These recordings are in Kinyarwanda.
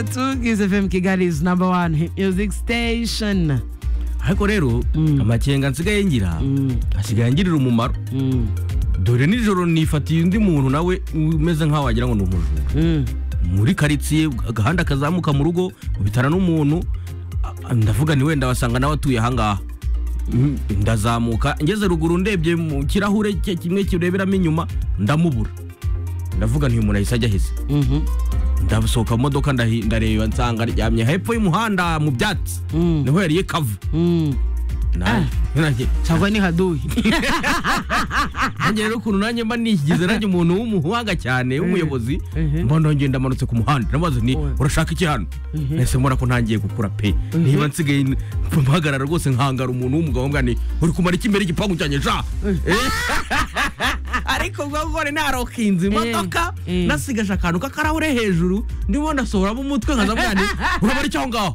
two Kiss FM Kigali's number one hit music station. ariko rero amakenga nsigaye ngira asigaye angirira umumaro dore nijoro nifatiye undi muntu nawe umeze nk'aho wagira ngo ni umujura muri karitsiye agahanda kazamuka mu rugo bitara n'umuntu a- ndavuga ni wenda wasanga nawe atuye ahangaha Mm, ndazamuka ngeze ruguru ndebye mu kirahure cye kimwe kireberamo inyuma ndamubura ndavuga nti uyu muntu ahise ajya ahise Mhm. ndasohoka mu modoka ndahi- ndareba nsanga aryamye hepfo y'umuhanda mu byatsi Mm. niho yariye kavu Mm. Na- nanjye- Chagwa ni hadui. nanjye rero ukuntu nanjye mba nigize nanjye umuntu w'umuhanga cyane w'umuyobozi Mhm. mba nongeye ndamanutse ku muhanda ndamubaza ni Oya. urashaka iki hano nahise mbona ko ntangiye gukura pe niba nsigaye n- mpagarara rwose nkangara umuntu w'umugabo mbwa ni uri kumara iki imbere y'igipangu cyanjye ja Eh. ariko ubwo gore narokinze imodoka Eh. nasigaje akantu k'akarahure hejuru ndimo ndasohoramo umutwe nkaza mbwa ni urabara icyo aho ngaho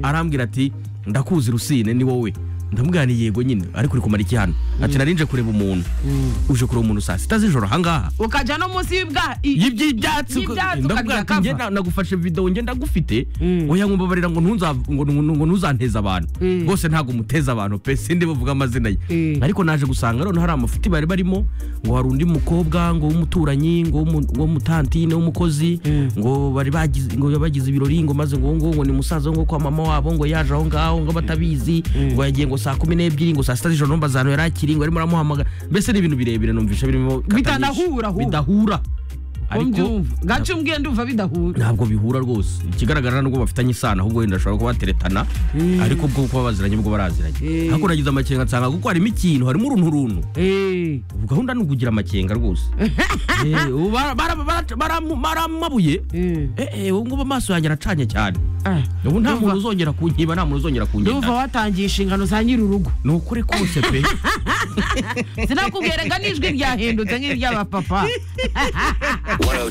arambwira ati ndakuzi rusine ni wowe ndamubwira ni yego nyine ariko uri kumara iki hano ati narinje kureba umuntu uje kureba umuntu saa sita z'ijoro ahangaha Ukaja no munsi y'ibwa. i- y'iby'ibyatsi uko- Y'ibyatsi ukagira ndakubwira ati njye cover. na- nagufashe video njye ndagufite Mm. oya nkumbabarira ngo ntunza- ngo- ngo- ngo ntuzanteze abantu Mm. rwose ntabwo muteze abantu pe sindi buvuga amazina ye Mm. ariko naje gusanga none hari amafuti bari barimo ngo hari undi mukobwa ngo w'umuturanyi ngo w'umu- ngo w'umutantine w'umukozi Mm. ngo bari bagize ngo bagize ibirori ngo maze ngo uwo nguwo ngo ni musaza wo ngo kwa mama wabo ngo yaje aho ngaho ngo batabizi Mm. ngo yagiye ngo saa kumi n'ebyiri ngo saa sita z'ijoro numva ahantu yari akiri ngo arimo aramuhamagara mbese ni ibintu birebire numvisha birimo kata nyinshi. Bitanahura, hura. bidahura ariko Umbyumva. Gace umbwiye ndumva bidahura. ntabwo bihura rwose ikigaragara nubwo bafitanye isano ahubwo wenda bashobora kuba bateretana ariko bwo kuba baziranye bwo baraziranye Mm. ariko nagize amakenga nsanga kuko harimo ikintu harimo urunturuntu Eh. ubu gahunda ni ukugira amakenga rwose Eh, ubu bara- bara- bara- baramu- baramabuye Eh. Eh, eh, ubu ngubu amaso yanjye aracanye cyane Ah. ubu nta Ndumva- muntu uzongera kunyiba nta muntu uzongera Ndumva kungenda watangiye inshingano za nyir'urugo. ni ukuri kose pe Sinakubwiraga n'ijwi ryahindutse nk'iry'abapapa. 102.